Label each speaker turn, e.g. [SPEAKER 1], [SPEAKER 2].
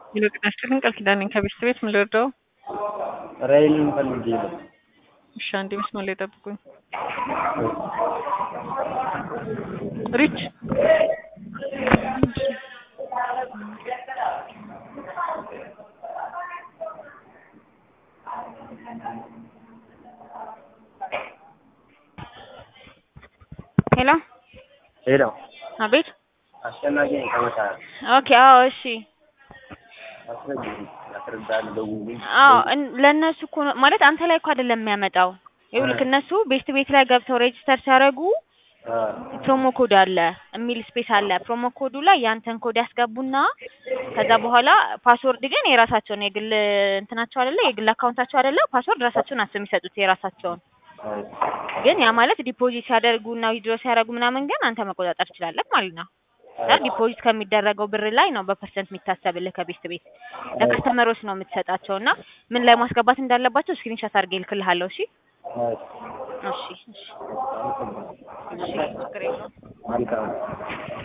[SPEAKER 1] ሄሎ ጤና ይስጥልኝ ቃል ኪዳን ነኝ ከቤት ቤት ምን ልርዳው?
[SPEAKER 2] ራይልን ፈልጌ ነው።
[SPEAKER 1] እሺ አንዴ መስመር ላይ ጠብቁኝ። ሪች
[SPEAKER 3] ሄሎ
[SPEAKER 2] ሄሎ
[SPEAKER 3] አቤት።
[SPEAKER 2] አስጨናቂ ነኝ ከመታ
[SPEAKER 3] ኦኬ አዎ፣ እሺ
[SPEAKER 2] አስረጅ ያስረዳል ደውልኝ።
[SPEAKER 3] አዎ እን- ለእነሱ እኮ ነው ማለት አንተ ላይ እኮ አይደለም የሚያመጣው። ይኸውልህ እነሱ ቤስት ቤት ላይ ገብተው ሬጅስተር ሲያደርጉ
[SPEAKER 2] አ
[SPEAKER 3] ፕሮሞ ኮድ አለ የሚል ስፔስ አለ። ፕሮሞ ኮዱ ላይ ያንተን ኮድ ያስገቡና ከዛ በኋላ ፓስወርድ ግን የራሳቸውን የግል እንትናቸው አይደለ የግል አካውንታቸው አይደለ ፓስወርድ ራሳቸውን ናቸው የሚሰጡት የራሳቸውን። ግን ያ ማለት ዲፖዚት ሲያደርጉ እና ዊድሮ ሲያደርጉ ምናምን ግን አንተ መቆጣጠር ትችላለህ ማለት ነው። እና ዲፖዚት ከሚደረገው ብር ላይ ነው በፐርሰንት የሚታሰብልህ ከቤስት ቤት ለከስተመሮች ነው የምትሰጣቸው እና ምን ላይ ማስገባት እንዳለባቸው ስክሪንሾት አድርጌ እልክልሃለሁ። እሺ እሺ እሺ እሺ ችግር የለውም።
[SPEAKER 2] መልካም